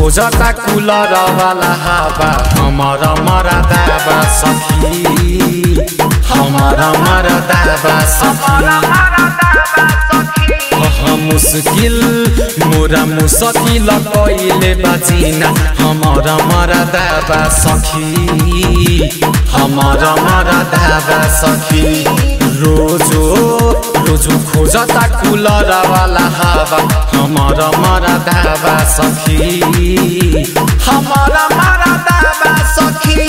खोजता कुलर वाला हवा हमर मरदाबा सखी हमर मरदाबा सखी हम मुश्किल मोरा मुश्किल कइले बाजिना हमर मरदाबा सखी हमर मरदाबा सखी रोजो रोजो खोजता कुलर वाला हवा हमर मरदाबा सखी हमर मरदाबा सखी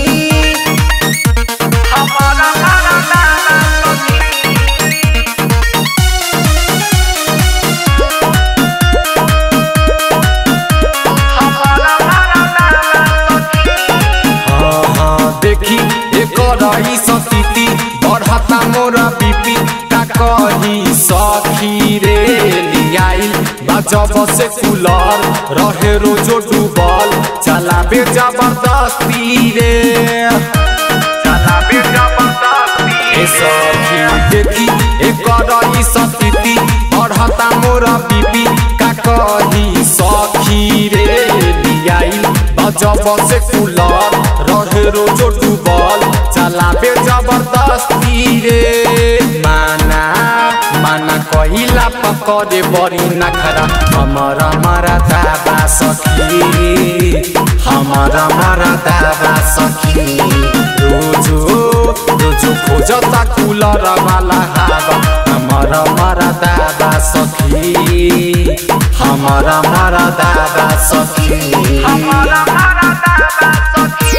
हमर मरदाबा सखी हाँ, हाँ, देखी एकर ई स्थिति बढ़ता मोरा बीपी का कही सखी रे लियाइल बजब से कूलर रहे रोजो डूबल चलाबे जबरदस्ती रे चलाबे जबरदस्ती ए सखी देखी एकर ई स्थिति बढ़ता मोरा बीपी का कही सखी रे लियाइल बजब से कूलर रहे रोजो डूबल चलाबे जबरदस्ती रे माना माना कहिला पकड़े बड़ी नखरा हमर मरा दाबा सखी हमर मरा दाबा सखी रोजो रोजो खोजता कूलर वाला हवा हमर मरा दाबा सखी हमर मरा दाबा सखी हमर मरा दाबा सखी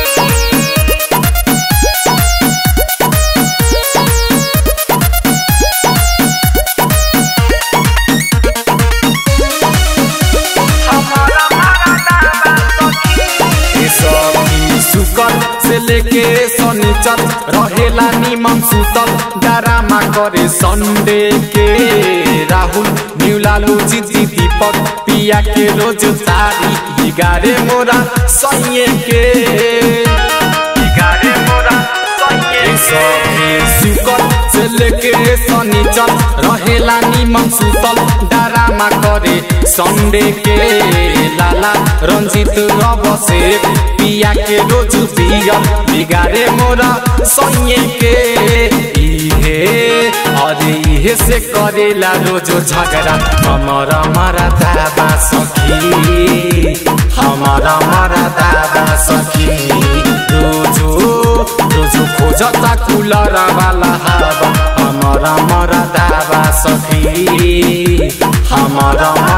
ए सखी शुकर से लेके शनिचर रहेला निमन सुतल डरामा करे संडे के राहुल न्यूलालू जीती दीपक पिया के रोज तारी बिगारे मोरा सैये के बिगारे मोरा सैये सखी शुकर से लेके शनिचर रहेला निमन सुतल डरामा करे संडे के लाला रंजित रब से पिया के रोज पियर बिगारे मोरा सैये के इहे अरे इहे से करेला रोजो झगड़ा हमर मरा दाबा सखी हमर मरा दाबा सखी रोजो रोजो खोजता कूलर वाला हवा हमर मरा दाबा सखी हमर